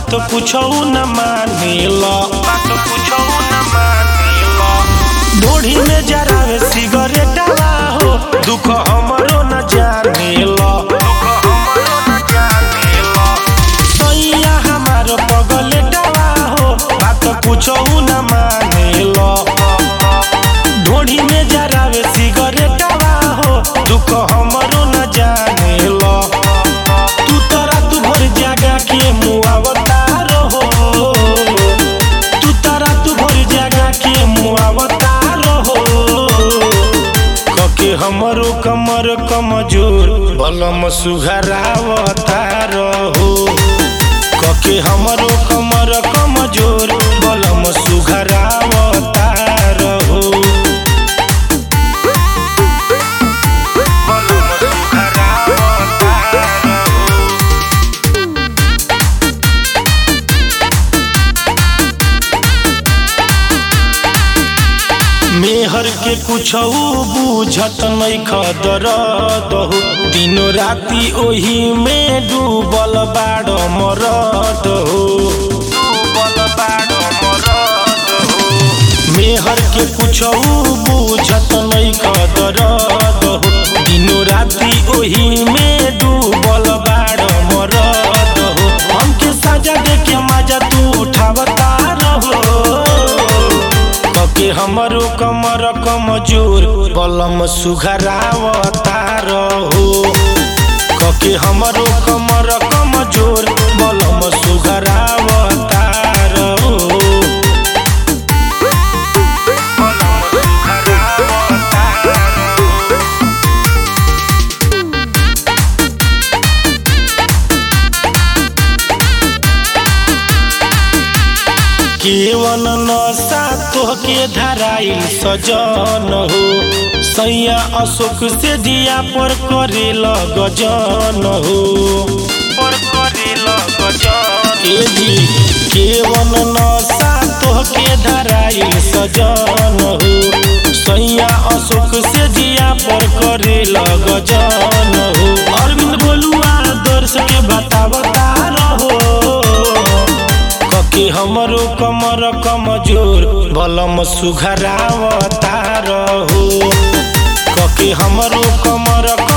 बात कुछो न मानेला बात कुछो न मानेला ढोढ़ी में जरावे सिगरेटवा हो दुख हमरो न जानेला दुख हमरो न जानेला सैया हमार पगलेटवा हो बात कुछो न मानेला ढोढ़ी में जरावे सिगरेटवा हो दुख हमरो न जानेला तू तो रात भर जागा के मुआवता रहो तू तो रात भर जागा के मुआवता रहो कके हमरो कमर कमजोर बलम सुघरावता रहो कके हमरो कमर कमजोर बलम सुघरावता रहो बलम सुघरावता रहो मेहर के कुछ बुझत नहीं खदरद हो दिनो राती ओही में डूबल बाड़ मरद हो डूबल बाड़ मरद हो मेहर के कुछ बुझत नहीं खदरद हो दिनो राती ओही में डूबल बाड़ मरद हो हमके साजा दे के मजा तू उठावता रहो कके हमरो कमर कमजोर बलम सुघरावता रहो कके हमरो कमर कमजोर बलम सुघरावता रहो बलम सुघरावता रहो केवन नशा तोहके धराइल सजन हो सैया अशोक से दिया पर करेल गजन हो पर करेल गजन ए जी केवन नशा तोहके धराइल सजन हो सैया अशोक से दिया पर करेल गजन हो अरविंद बोलुआ दर्श के बतावता रहो कके हमरो कमर कमजोर बलम सुघरावता रहो कके हमरो कमर